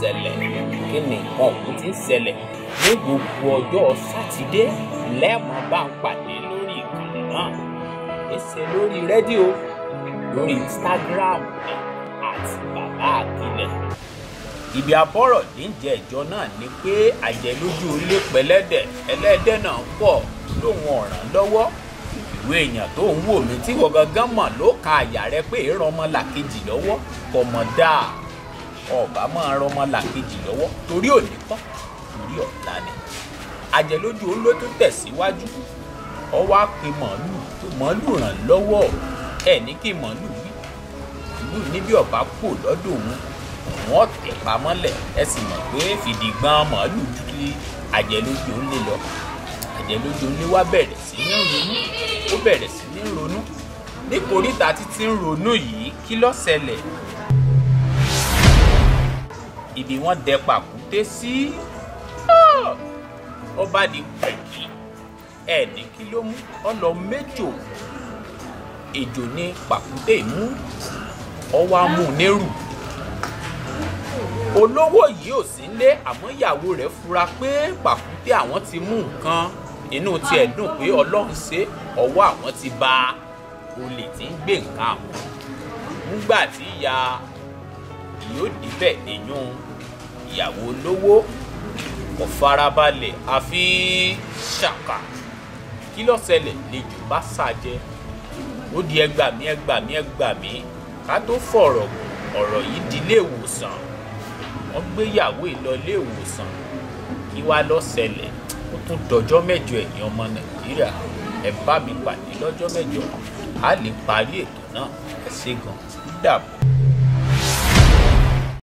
ṣẹlẹ̀ kí ni nǹkan ọ̀hún ti ń ṣẹlẹ̀ ní gbogbo ọjọ́ sátidé lẹ́ẹ̀mọ́ bá ń pàdé lórí ìkànnì náà èsè lórí rédíò lórí instagram ní àti bàbá àkìlẹ̀ ibi abọ́rọ̀ níjẹ́ ìjọ náà ni pé àjẹlójú ilé pẹlẹ́dẹ̀ ẹlẹ́dẹ̀ náà pọ̀ lóun ọ̀ràn lọ́wọ́ ìwé èèyàn tó ń wò mí tí wọ́n gangan mọ̀ ló ka àyà rẹ pé ìran ọmọ làkejì lọ́wọ́ kò mọ̀ dáa ọba máa ran ọmọ làkejì lọ́wọ́ torí òní kọ́ torí ọ̀la ni àjẹlójú ló tún tẹ̀síwájú ọwọ́ àpè màálù tó màálù ràn lọ́wọ́ ẹ̀ ní kí màálù wí ìlú níbi ọ̀bá kò lọ́dọ̀ òun wọ́n tẹ̀ pamọ́lẹ̀ ẹ sì mọ̀ pé fìdígbọ́n màálù dúdú àjẹlójú ń lé lọ àjẹlójú ń lé wá bẹ̀rẹ̀ sí ní ronú ó bẹ̀rẹ̀ sí ní ronú ní koríta títí ń ronú yìí kí ló ṣẹlẹ̀ ibi wọ́n dẹ pàkúté sí ó bá di pẹ̀kì ẹ̀ ní kí ló mú ọ lọ méjò ejò ní pàkúté mú ọ wá mú nérù olówó yìí ò sí lé àmọ́ ìyàwó rẹ̀ fura pé pàkúté àwọn ti mú nǹkan inú tiẹ̀ dùn pé ọlọ́run ṣe ọwọ́ àwọn ti ba olè tí ń gbé nǹkan àwọn nígbà tí ìyá yóò débẹ̀ èèyàn ìyàwó olówó kò farabalẹ̀ àfi ṣàkà kí ló ṣẹlẹ̀ lejò bá ṣàjẹ́ ó di ẹgbàmí ẹgbàmí ẹgbàmí ká tó fọ̀rọ̀ ọ̀rọ̀ yìí di ilé ìwòsàn wọ́n gbéyàwó ìlọ ilé ìwòsàn kí wá ló ṣẹlẹ̀ ó tún dọjọ́ mẹ́jọ ẹ̀yin ọmọ nàìjíríà ẹ bá mi pàdé lọ́jọ́ mẹ́jọ a lè parí ètò náà ẹ ṣé gan dàbọ̀.